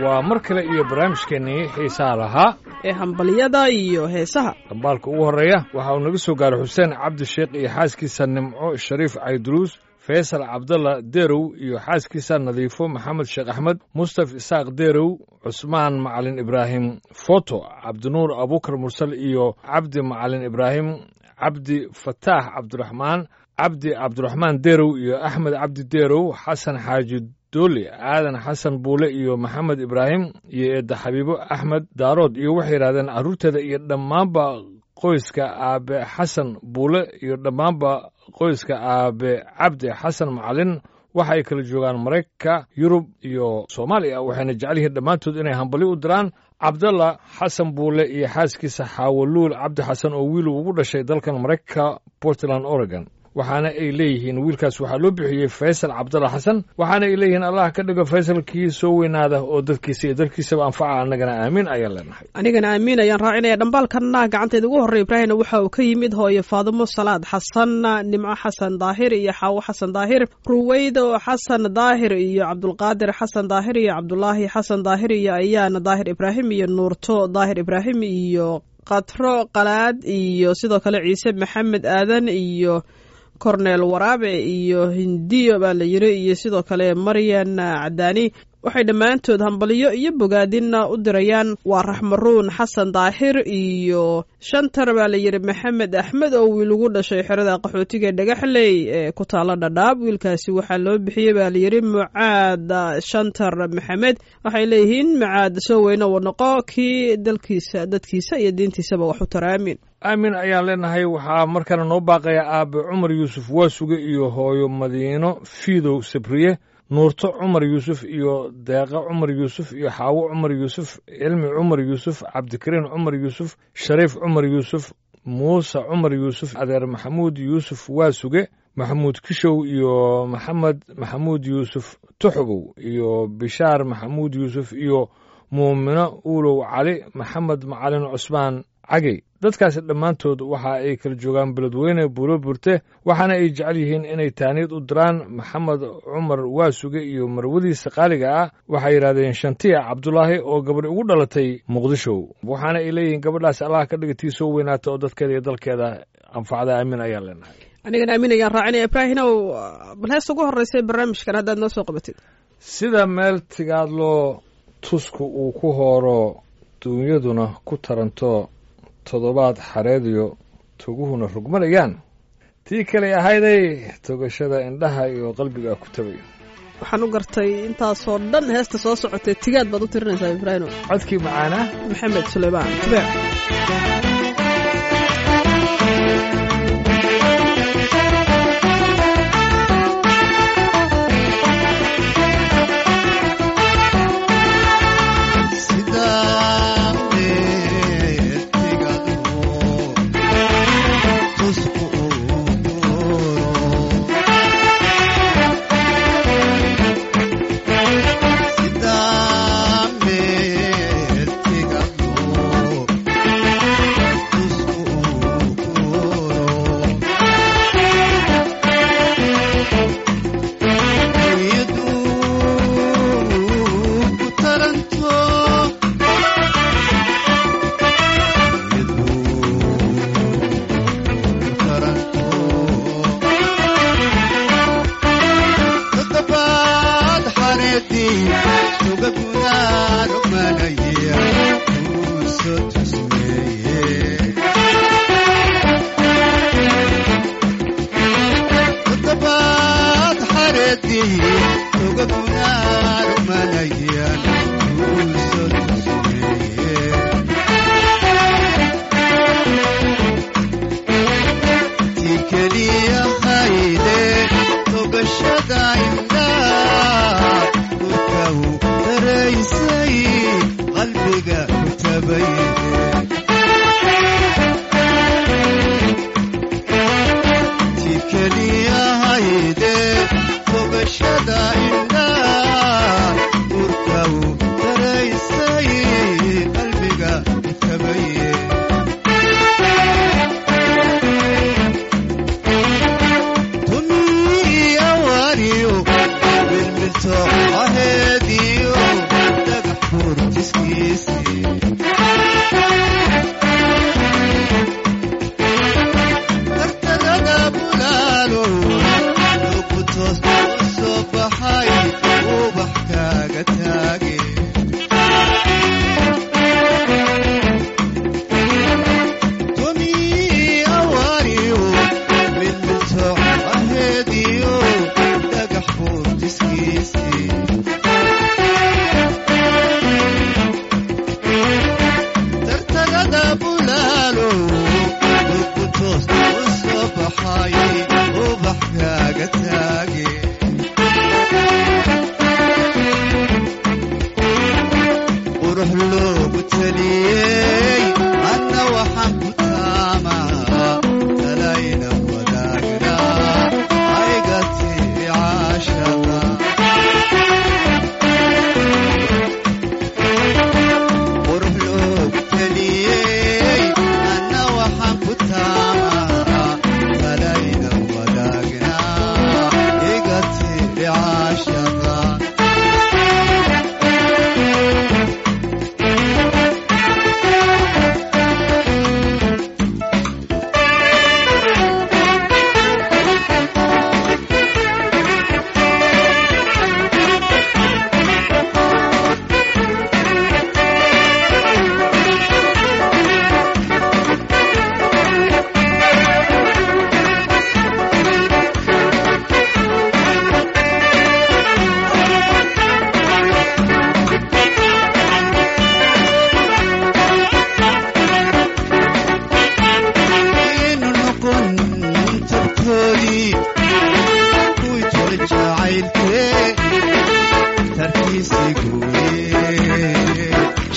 waa mar kale iyo barnaamijkeennii xiisaha lahaa ee hambalyada iyo heesaha dhambaalka ugu horreeya waxa uu naga soo gaaray xuseen cabdisheekh iyo xaaskiisa nimco shariif cayduruus faysal cabdalla derow iyo xaaskiisa nadiifo maxamed sheekh axmed mustaf isaaq derow cusmaan macalin ibraahim foto cabdinuur abuukar mursal iyo cabdi macalin ibraahim cabdi fataax cabdiraxmaan cabdi cabdiraxmaan derow iyo axmed cabdi derow xasan xaaji dooli aadan xasan buule iyo maxamed ibraahim iyo eedda xabiibo axmed daarood iyo waxay yidhahdeen carruurteeda iyo dhammaanba qoyska aabe xasan buule iyo dhammaanba qoyska aabe cabdi xasan macalin waxa ay kala joogaan maraykanka yurub iyo soomaaliya waxayna jecel yihiin dhammaantood inay hambali u diraan cabdalla xasan buule iyo xaaskiisa xaawaluul cabdi xasan oo wiil ugu dhashay dalkan maraykanka portland oregon waxaana ay leeyihiin wiilkaas waxaa loo bixiyey faysal cabdalla xasan waxaana ay leeyihiin allah ka dhigo faysalkii soo weynaada oo dadkiisa iyo dalkiisaba anfaca annagana aamiin ayaan leenahay anigana aamiin ayaan raacinaya dhambaalkanna gacanteeda ugu horrey ibraahimna waxa uu ka yimid hooyo faadimo salaad xasan nimco xasan daahir iyo xaawo xasan daahir ruweydo xasan daahir iyo cabdulqaadir xasan daahir iyo cabdulaahi xasan daahir iyo ayaana daahir ibraahim iyo nuurto daahir ibraahim iyo katro qalaad iyo sidoo kale ciise maxamed aadan iyo korneel waraabe iyo hindiyo baa la yiri iyo sidoo kale maryan cadaani waxay dhammaantood hambalyo iyo bogaadinna u dirayaan waa raxmaruun xasan daahir iyo shantar baa la yidhi maxamed axmed oo wiil ugu dhashay xerada qaxootiga dhagaxley ee ku taalo dhadhaab wiilkaasi waxaa loo bixiyey baa layidhi mucaad shantar maxamed waxay leeyihiin mucaad soo weyne uu noqo kii dalkiisa dadkiisa iyo diintiisaba wax u tara aamin aamin ayaan leenahay waxaa markana noo baaqaya aabe cumar yuusuf waasuge iyo hooyo madiino fiidow sabriye nuurto cumar yuusuf iyo deeqa cumar yuusuf iyo xaawo cumar yuusuf cilmi cumar yuusuf cabdikariin cumar yuusuf shariif cumar yuusuf muuse cumar yuusuf adeer maxamuud yuusuf waasuge maxamuud kishow iyo maxamed maxamuud yuusuf tuxbow iyo bishaar maxamuud yuusuf iyo muumino uulow cali maxamed macalin cusmaan cagey dadkaasi dhammaantood waxa ay kala joogaan beledweyne buulo burte waxaana ay jecel yihiin inay taaniid u diraan maxamed cumar waasuge iyo marwadiisa qaaliga ah waxay yidhahdeen shantiya cabdulaahi oo gabadh ugu dhalatay muqdisho waxaana ay leeyihiin gabadhaas allah ka dhiga tii soo weynaata oo dadkeeda iyo dalkeeda anfacda aamin ayaan leenahay anigana aamin ayaan raacinaya ibraahinow bal heesta ugu horreysay barnaamijkan haddaad noo soo qabatid sida meel tigaadloo tusku uu ku hooro duunyaduna ku taranto toddobaad xareediyo toguhuna rugmanayaan tii kaley ahayday togashada indhaha iyo qalbiga ku tabay waxaan u gartay intaasoo dhan heesta soo socotay tigaad baad u tirinaysaa ibraahimo codkii macaanaa maxamed suleymaan tubeec Sida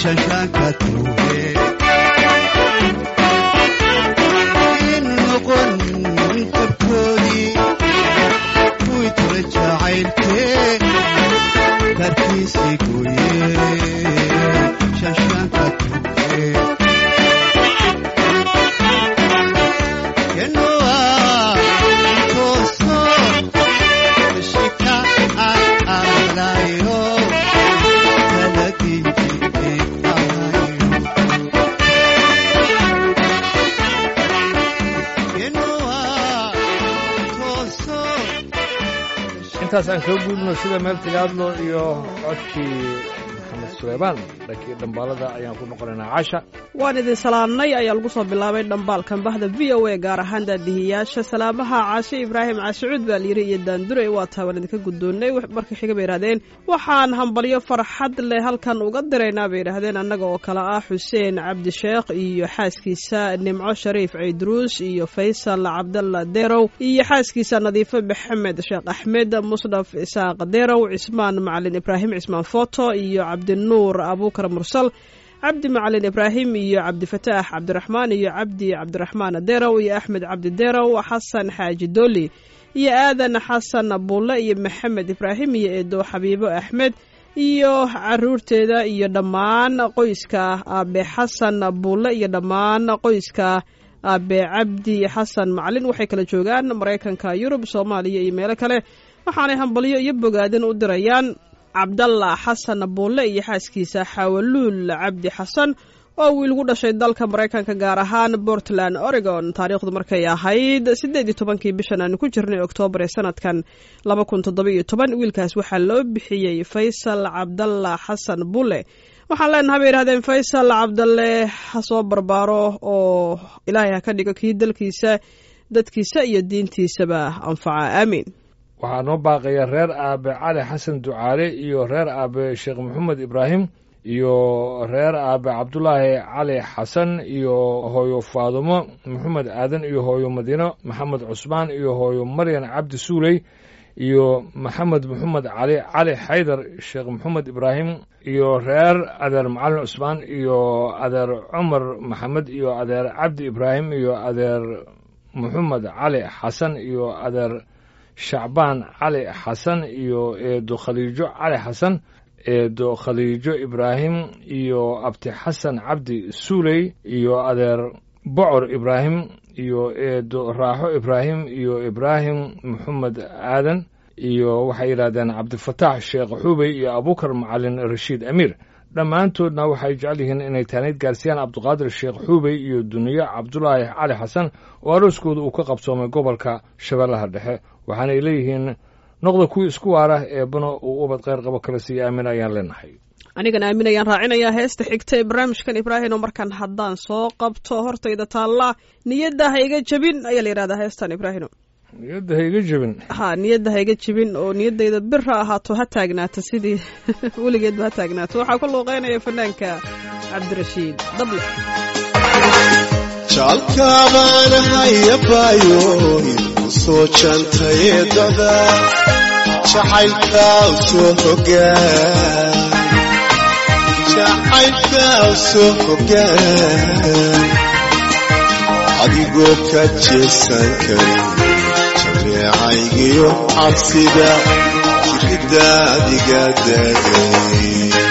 shashaanka tuuge in noqon kabkoodii kuwii tura jacaylkee karkiisii gooye shashaanka tuuge kenoa tooso shika aalayo talagii intaas aan kaga gudubno sida meel tigaadlo iyo codkii maxamed suleymaan dhankii dhambaalada ayaan ku noqonaynaa casha waan idin salaannay ayaa lagu soo bilaabay dhambaalkan bahda v o a gaar ahaan daadihiyaasha salaamaha caashe ibraahim caashicuud baa layiri iyo daandure waa taa waan idinka guddoonnay markii xiga bay yidhahdeen waxaan hambalyo farxad leh halkan uga diraynaa bay yidhahdeen annaga oo kale ah xuseen cabdisheekh iyo xaaskiisa nimco shariif ciidruus iyo faysal cabdalla derow iyo xaaskiisa nadiifo maxamed sheekh axmed musdhaf isaaq derow cismaan macalin ibraahim cismaan foto iyo cabdinuur abuukar mursal cabdi macalin ibraahim iyo cabdifataax cabdiraxmaan iyo cabdi cabdiraxmaan derow iyo axmed cabdi derow xasan xaaji doli iyo aadan xasan bulle iyo maxamed ibraahim iyo eedo xabiibo axmed iyo caruurteeda iyo dhammaan qoyska aabe xasan bulle iyo dhammaan qoyska aabe cabdi xasan macalin waxay kala joogaan maraykanka yurub soomaaliya iyo meelo kale waxaanay hambalyo iyo bogaadin u dirayaan cabdalla xasan buulle iyo xaaskiisa xawaluul cabdi xasan oo wiil gu dhashay dalka maraykanka gaar ahaan portland oregon taariikhdu markay ahayd siddeed iyo tobankii bishan aanu ku jirnay oktoobar ee sanadkan laba kun toddoba iyo toban wiilkaas waxaa loo bixiyey faysal cabdalla xasan bulle waxaan leenahay bay yidhahdeen faysal cabdalle ha soo barbaaro oo ilaahay ha ka dhigo kii dalkiisa dadkiisa iyo diintiisaba anfaca aamiin waxaa noo baaqaya reer aabe cali xasan ducaale iyo reer aabe sheekh maxamed ibraahim iyo reer aabe cabdulaahi cali xasan iyo hooyo faadumo maxamed aadan iyo hooyo madiino maxamed cusmaan iyo hooyo maryan cabdi suuley iyo maxamed maxamed cali cali xaydar sheekh maxamed ibraahim iyo reer adeer macalin cusmaan iyo adeer cumar maxamed iyo adeer cabdi ibraahim iyo adeer maxamed cali xasan iyo adeer shacbaan cali xasan iyo eedo khaliijo cali xasan eedo khaliijo ibraahim iyo abti xasan cabdi suuley iyo adeer bocor ibraahim iyo eedo raaxo ibraahim iyo ibraahim maxamed aadan iyo waxay yidhahdeen cabdifataax sheekh xuubey iyo abuukar macalin rashiid amiir dhammaantoodna waxay jecel yihiin inay taanayd gaarsiiyaan cabdiqaadir sheekh xuubey iyo duniye cabdulaahi cali xasan oo arooskooda uu ka qabsoomay gobolka shabeellaha dhexe waxaanay leeyihiin noqda kuwii isku waara eebbana uu ubad kheyr qabo kala siiya aamin ayaan leenahay anigana aamin ayaan raacinayaa heesta xigta ee barnaamijkan ibraahim oo markaan haddaan soo qabto hortayda taalla niyadda ha iga jebin ayaa la yidhahdaa heestan ibraahino niyadda ha iga jebin ha niyadda ha iga jebin oo niyaddayda bir ha ahaato ha taagnaato sidii weligeedba ha taagnaato waxaa ku luuqeynaya fanaanka cabdirashiid dable jacalkaabaan hayabaayo ku soo jantayeedada jacaylka u soo hogaan jacaylka u soo hogaan adigoo ka jeesan karin jameecaygiyo cabsida jiridda adiga daagay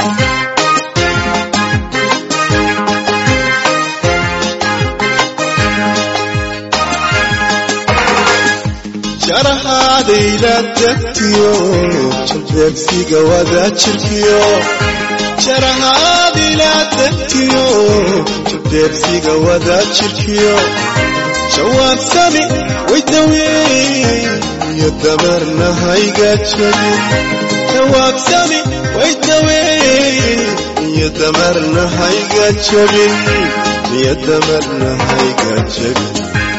jarahaadayla degtiyo jalbeegsiga wada jirkiyo jarahaadayla degtiyo jalbeegsiga wada jirkiyo jawaarsami waydaweyn iyo damarna hayga jabin jawaabsami waydaweyn iyo damarna hayga jabin iyo damarna hayga jabin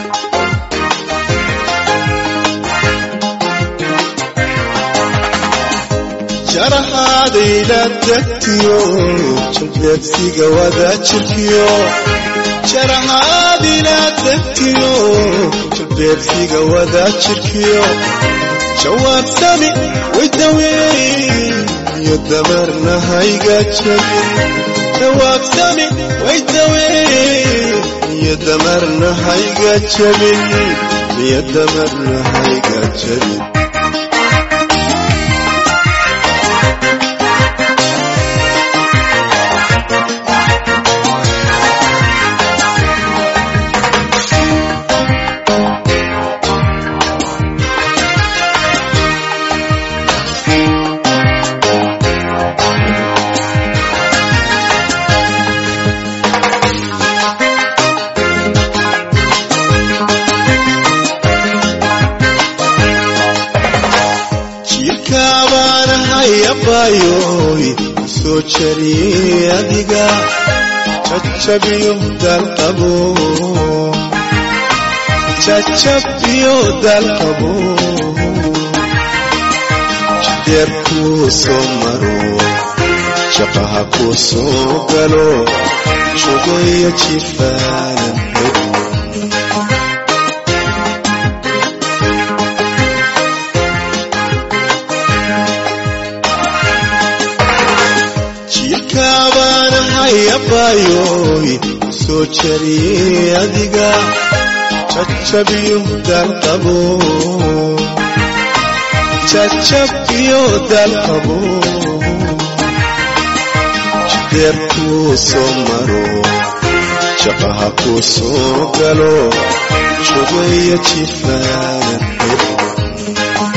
jarahaadayla degtiyo jalbeegsiga wada jirkiyo jarahaadayla degtiyo jalbeegsiga wada jirkiyo jawaabsami waydaweyn iyo damarna hayga jabin dhawaaqsani way daween niyadda marna hayga jabin niyadda marna hayga jabin jiirkaabaanahayabayoy soo jariyey adiga jajabiyo dalqabo jajabiyo dalqabo jideer kuu soo maro shaqaha kuu soo galo jogoyo jifaanan helo jiirkaabaanahayabayoy soo jariyey adiga jajabiyo dalqabo jajabiyo dalqabo jideer kuu soo maro shaqaha kuu soo galo jogoyo jifaanan helo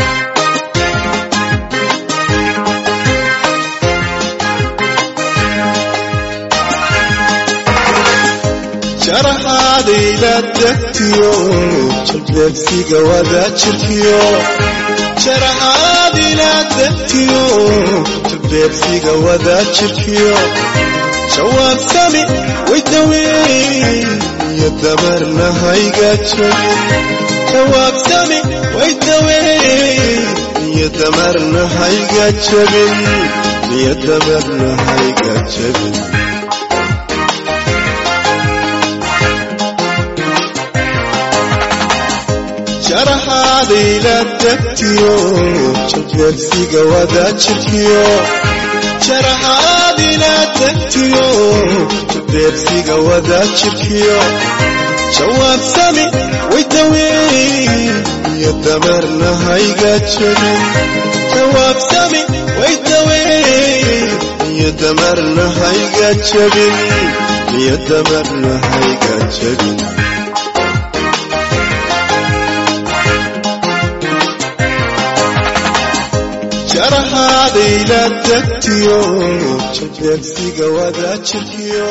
jaraxaadayla degtiyo jalbeebsiga wadaa jirkiyo jaraxaadayla degtiyo jalbeebsiga wadaa jirkiyo jawaansami way daweyn iyo damarna hayga jabin jawaabsami way daweyn iyo damarna hayga jabin iyo damarna hayga jabin jaraxaadayla degtiyo jalbeebsiga wadaa jirkiyo jaraxaadayla degtiyo jalbeebsiga wadaa jirkiyo jawaabsami way daweyn iyo damarna hayga jabin jawaabsami way daweyn iyo damarna hayga jabin iyo damarna hayga jabin jaraxaadayla degtiyo jalbeebsiga wadaa jirkiyo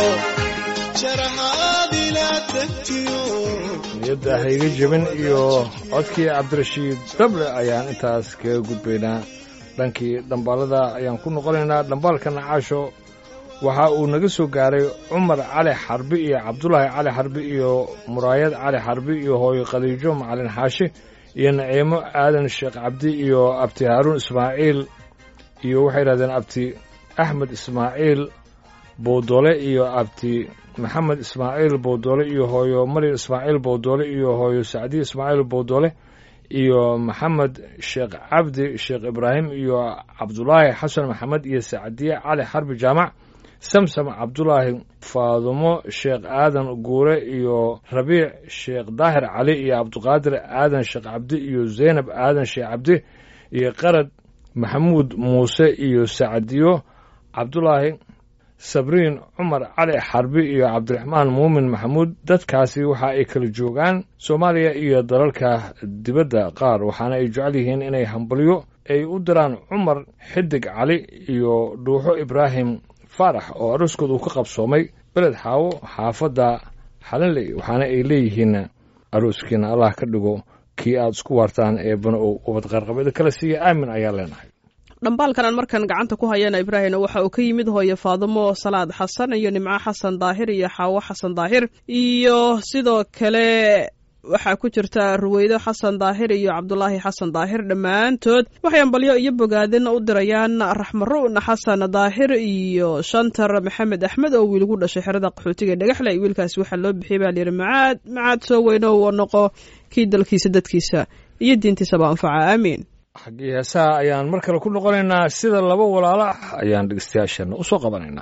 jaraxaadayla degtiyo niyadda hayga jebin iyo codkii cabdirashiid dable ayaan intaas kaga gudbaynaa dhankii dhambaalada ayaan ku noqonaynaa dhambaalka nacaasho waxa uu naga soo gaaray cumar cali xarbi iyo cabdulaahi cali xarbi iyo muraayad cali xarbi iyo hooyo khaliijo macalin xaashi iyo naciimo aadan sheekh cabdi iyo abti haaruun ismaaciil iyo waxay yidhahdeen abti axmed ismaaciil bowdole iyo abti maxamed ismaaciil bowdole iyo hooyo maryam ismaaciil bowdole iyo hooyo sacdiye ismaaciil bowdole iyo maxamed sheekh cabdi sheekh ibraahim iyo cabdulaahi xasan maxamed iyo sacdiye cali xarbi jaamac samsam cabdulaahi faadumo sheekh aadan guure iyo rabiic sheekh daahir cali iyo cabdiqaadir aadan sheekh cabdi iyo zaynab aadan sheekh cabdi iyo qarad maxamuud muuse iyo sacdiyo cabdulaahi sabriin cumar cali xarbi iyo cabdiraxmaan muumin maxamuud dadkaasi waxa ay kala joogaan soomaaliya iyo dalalka dibadda qaar waxaana ay jecel yihiin inay hambalyo ay u diraan cumar xidig cali iyo dhuuxo ibraahim faarax oo aroskood uu ka qabsoomay beled xaawo xaafadda xalinley waxaana ay leeyihiin arooskiina allah ka dhigo kii aad isku waartaan ee bana ou ubad qarqabeeda kala siiya aamin ayaa leenahay dhambaalkan aan markan gacanta ku hayana ibraahimna waxa uu ka yimid hooye faadimo salaad xasan iyo nimco xasan daahir iyo xaawo xasan daahir iyo sidoo kale waxaa ku jirta ruweydo xasan daahir iyo cabdulaahi xasan daahir dhammaantood waxay ambalyo iyo bogaadin u dirayaan raxmaruun xasan daahir iyo shantar maxamed axmed oo wiil gu dhashay xerada qaxootiga dhagaxle wiilkaasi waxaa loo bixiyay baa layidhi macaad macaad soo weyno uu noqo kii dalkiisa dadkiisa iyo diintiisaba anfaca aamiin xaggii heesaha ayaan mar kale ku noqonaynaa sida laba walaalo ah ayaan dhegeystayaasheenna u soo qabanaynaa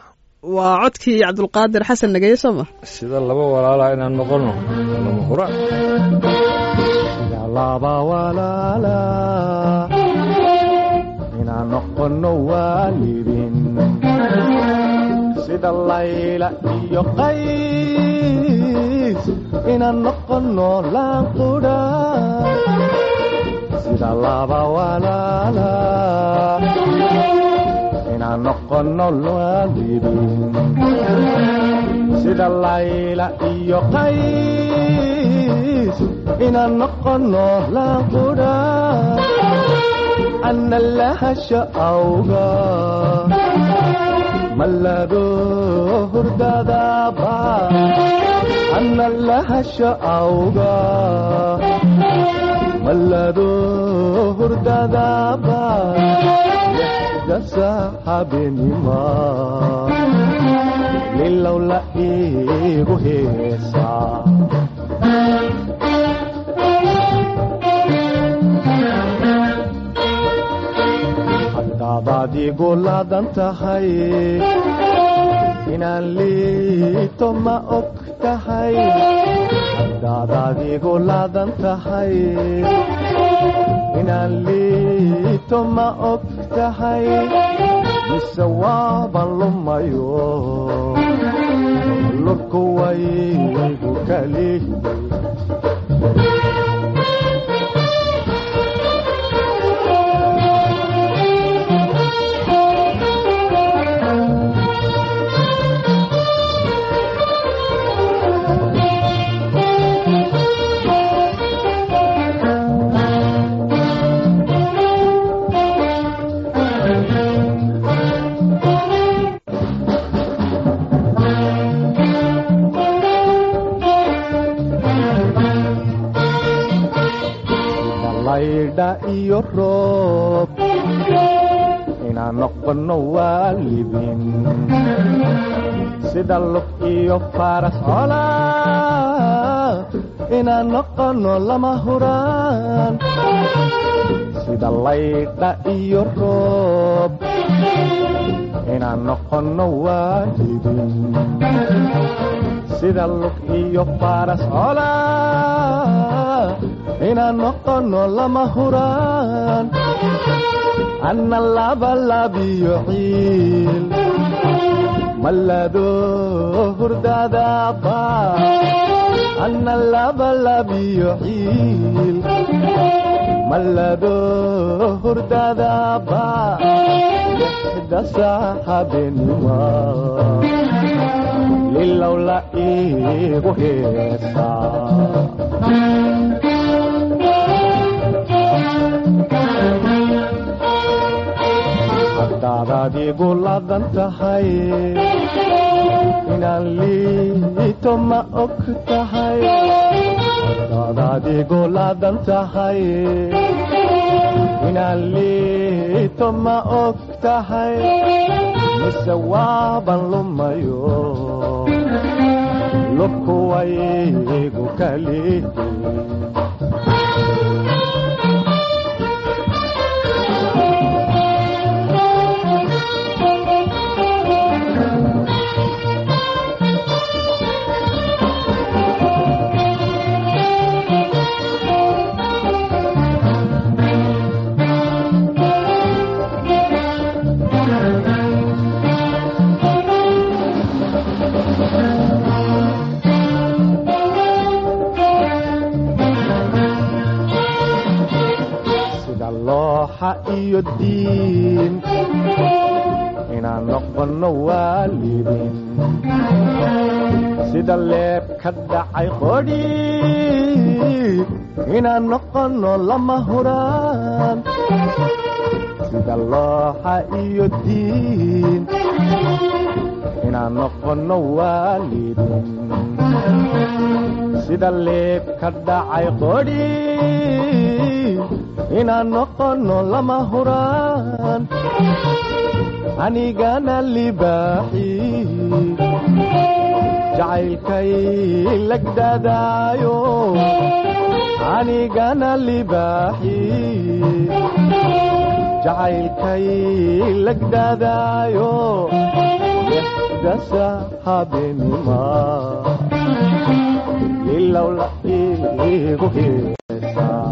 waa codkii cabdulqaadir xasan nageeye soo ma sida laba walaala inaan noqono lama hura sida laba walaala inaan noqono waalidin sida layla iyo qays inaan noqono laanqudha sida laba walaala inaan noqono waalidin sida layla iyo qays inaan noqono laanqudha ana lahasha awga mallado hurdadaba ana lahasha awga mallado hurdadaba lixda saxaabenima lilow la iigu heesaa haddaadaad igu laadan tahay inaan liito ma og tahay haddaadaad igu laadan tahay inaan liito ma og tahay mise waaban lumayo lurku waygu kali laydha iyo roob inaan noqono waalidin sida lug iyo faras cola inaan noqono lama huraan sida laydha iyo roob inaan noqono waalidin sida lug iyo faras cola inaan noqono lama huraan anna labalabiyo ciil mallado hurdadaba anna labalabiyo ciil mallado hurdadaba lixda saxaabenima lilow la iigu heesaa haddaadaad igu laadan tahay inaan liito ma og tahay haddaadaad igu laadan tahay inaan liito ma og tahay mise waaban lumayo lurku waygu kali sida looxa iyo diin inaan noqono waalidin sida leeb ka dhacay qodhi inaan noqono lama huraan sida looxa iyo diin inaan noqono waalidin sida leeb ka dhacay qodhi inaan noqono lama huraan anigana libaaxi jacaylkay lagdadaayo anigana libaaxi jacaylkay lagdadaayo gasha habeenima ilowla iigu heesaa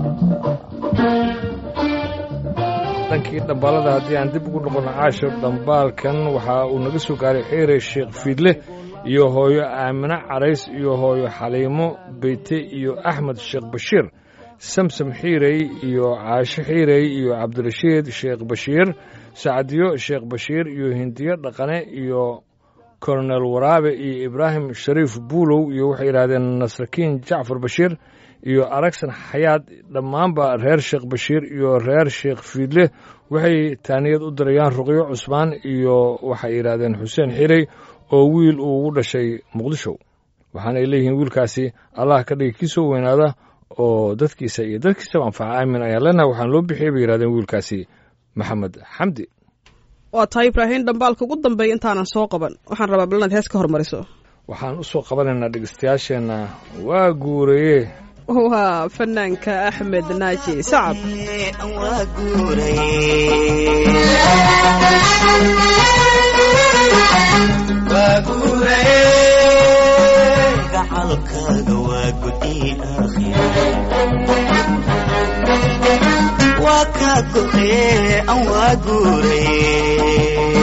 dhankii dhambaalada haddii aan dib ugu noqono caashir dhambaalkan waxa uu naga soo gaaray xiire sheekh fiidle iyo hooyo aamine carays iyo hooyo xaliimo beyte iyo axmed sheekh bashiir samsam xiirey iyo caasho xiirey iyo cabdirashiid sheekh bashiir sacdiyo sheekh bashiir iyo hindiyo dhaqane iyo kolonel waraabe iyo ibraahim shariif buulow iyo waxay yidhahdeen nasrakiin jacfar bashiir iyo aragsan xayaad dhammaanba reer sheekh bashiir iyo reer sheekh fiidle waxay taaniyad u dirayaan ruqyo cusmaan iyo waxay yidhahdeen xuseen xirey oo wiil uu ugu dhashay muqdisho waxaanay leeyihiin wiilkaasi allah ka dhigi kii soo weynaada oo dadkiisa iyo dadkiisaba anfaca aamin ayaan leenahay waxaan loo bixiyey bay yidhahdeen wiilkaasi maxamed xamdi waa tahay ibraahiim dhambaalka ugu dambeeya intaanan soo qaban waxaan rabaa bal inaad hees ka hormariso waxaan u soo qabanaynaa dhegeystayaasheenna waa guuraye waa fanaanka axmed naaji sacab waa guuray waa guuray gacalkaaga waa gudi aakhira waa kaa go'ee an waa guuray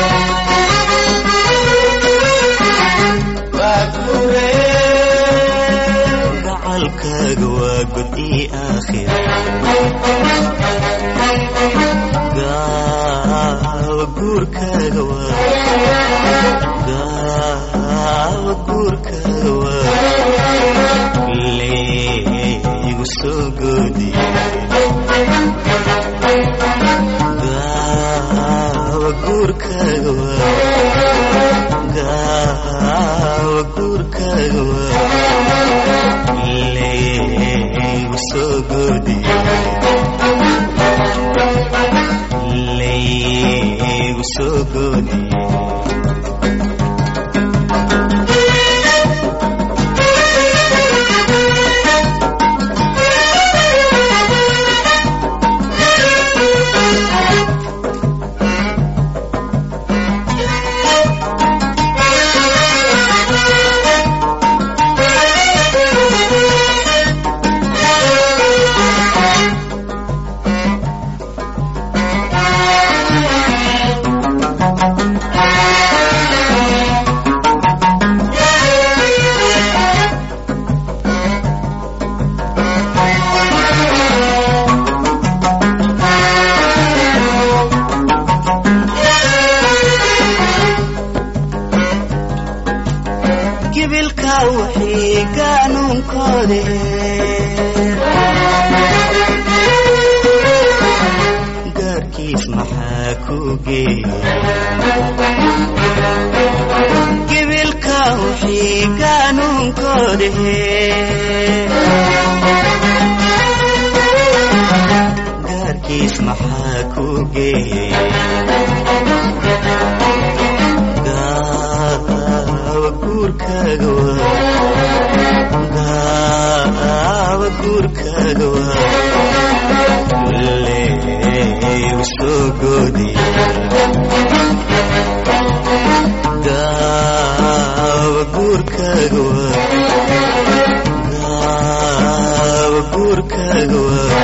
waa guuray gacalkaaga waa gudi aakhira gaawa guurkaaga waa gaawa guurkaaga waa leegu soo goodi gaawa guurkaaga waa gaawa guurkaaga waa leegu soo goodi leegu soo goodi gibilka wixii qaanuunkoode gaarkiis maxaa ku geeyey gibilka wixii qaanuunkoode gaarkiis maxaa ku geeyey gaawa guurkaaga waa gaawa guurkaaga waa leegu soo goodi gaawa guurkaaga waa gaawa guurkaaga waa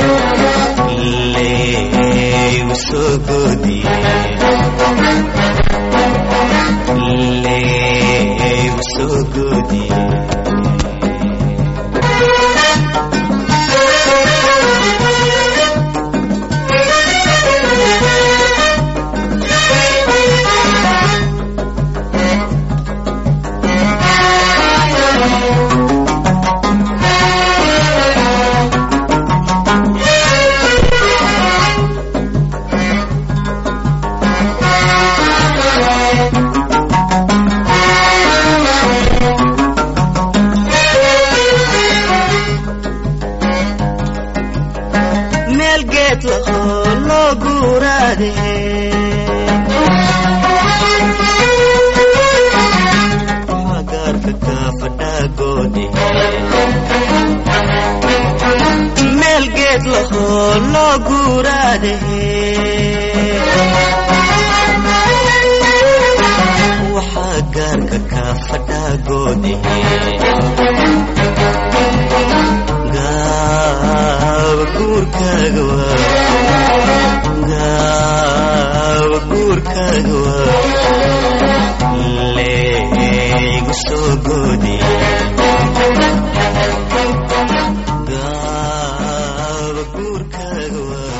leegu soo goodi leegu soo goodi meel geed lahoo loo guuraade gaarka kaa fadhaagoode meel geed lahoo loo guuraade waxa goode gaawa guurkaaga waa gaawa guurkaaga waa leegu soo goode gaawa guurkaaga waa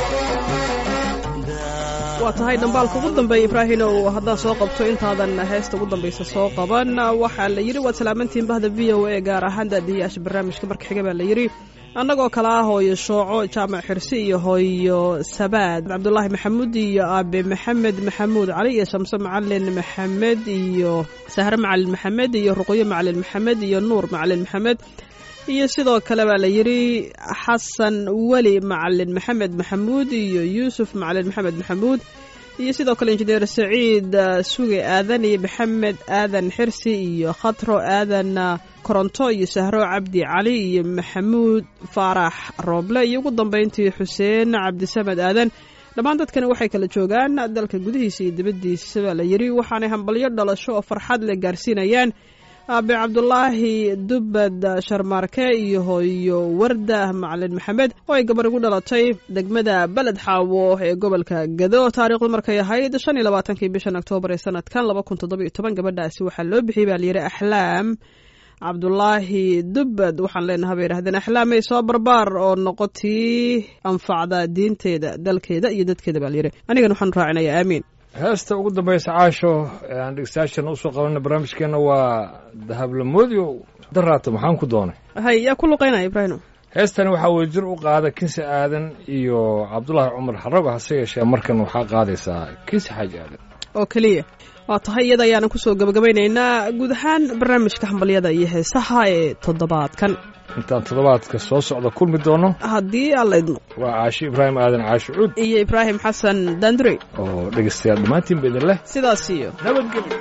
waa tahay dhambaalka ugu dambeeya ibraahinow haddaan soo qabto intaadan heesta ugu dambaysa soo qaban waxaa la yidhi waad salaamantihiin bahda v o a gaar ahaan daadiyayaasha barnaamijka marka xiga baa la yidhi annagoo kale ah hooyo shooco jaamac xirsi iyo hooyo sabaad cabdulaahi maxamuud iyo aabe maxamed maxamuud cali iyo shamse macalin maxamed iyo sahre macalin maxamed iyo ruqyo macalin maxamed iyo nuur macalin maxamed iyo sidoo kale baa la yidhi xasan weli macalin maxamed maxamuud iyo yuusuf macalin maxamed maxamuud iyo sidoo kale injineer saciid uh, suge aadan iyo maxamed aadan xirsi iyo khatro aadan uh, koronto iyo sahro cabdi cali iyo maxamuud faarax rooble iyo ugu dambeyntii xuseen cabdisamed aadan dhammaan dadkani waxay kala joogaan dalka gudihiisa iyo dibaddiisa baa la yidhi waxaanay hambalyo dhalasho oo farxad leh gaarsiinayaan aabe cabdulaahi dubbad sharmaarke iyo hooyo warda macalin maxamed oo ay gabar ugu dhalatay degmada beled xaawo ee gobolka gado taariikhdu markay ahayd shan iyo labaatankii bishan oktoobar ee sanadkan laba kun toddoba iyo toban gabadhaasi waxaa loo bixiyey baa layidhi axlaam cabdulaahi dubbad waxaan leenaha bay yidhahdeen axlaamay soo barbaar oo noqotii anfacda diinteeda dalkeeda iyo dadkeeda baa layidhi anigan waxaan raacinayaa aamiin heesta ugu dambaysa caasho ee aan dhegeystayaashana usoo qabanay barnaamijkeena waa dahablamoodiyo daraato maxaan ku doonay hay yaa ku luqaynaya ibraahim heestani waxaa wadajir u qaada kinsi aadan iyo cabdulaahi cumar xarago hase yeeshee markan waxaa qaadaysaa kinsi xaaji aadan oo keliya waa tahay iyada ayaanan kusoo gabagabaynaynaa guud ahaan barnaamijka hambalyada iyo heesaha ee toddobaadkan intaan toddobaadka soo socda kulmi doono haddii alla idmo waa caashi ibraahim aadan caashi cuud iyo ibraahim xasan dandure oo dhegeystayaal dhammaantiinba idin leh sidaas iyo nabadgelyo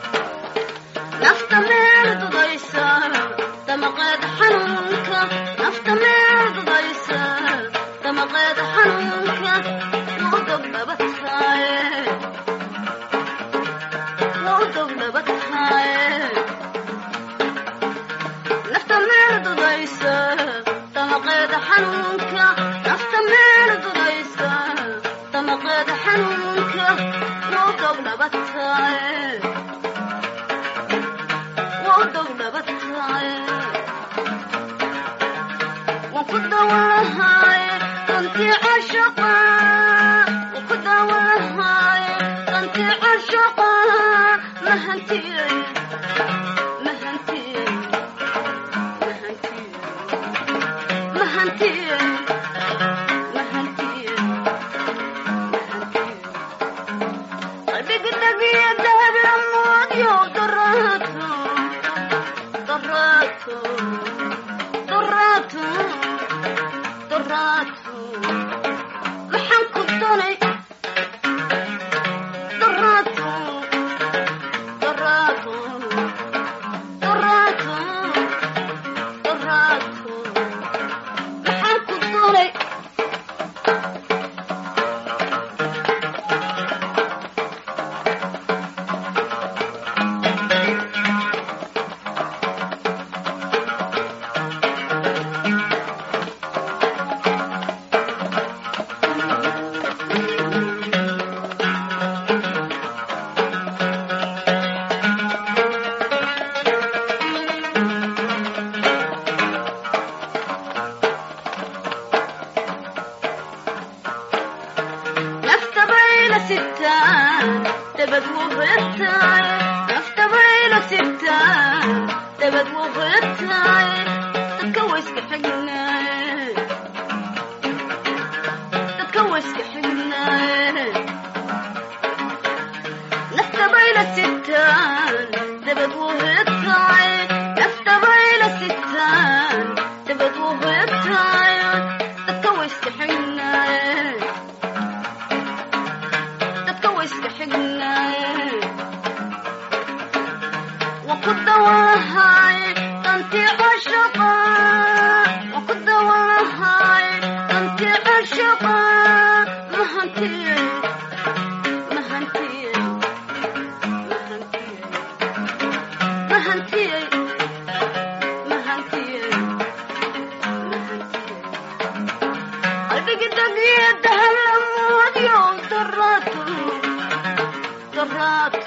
nafta meel dudaysa damaqeed xanuunka nafta meel dudaysa damaqeed xanuunka wuu dogdhabataaye wuu dogdhabataaye nafta meel dudaysa damaqeed xanuunka nafta meel dudaysa damaqeed xanuunka wuu dogdhabataaye maxaan ku doonay daraatu daraatu daraatu daraatu maxaan ku doonay nafta bayla sitaan dabad wuu beertaay nafta bayla sitaan dabad wuu beertaay dadka wayska xignaaye dadka wayska xignaaye nafta bayla sitaan dabad wuu beertaay nafta bayla sitaan dabad wuu beertaay dadka wayska xignaaye dadka wayska xignaaye waan ku dawalahay dantii cashaqa waan ku dawalahay dantii cashaqa mahantiye mahantiye mahantiye mahantiye degdegyo dahalamoodyo daraatu daraatu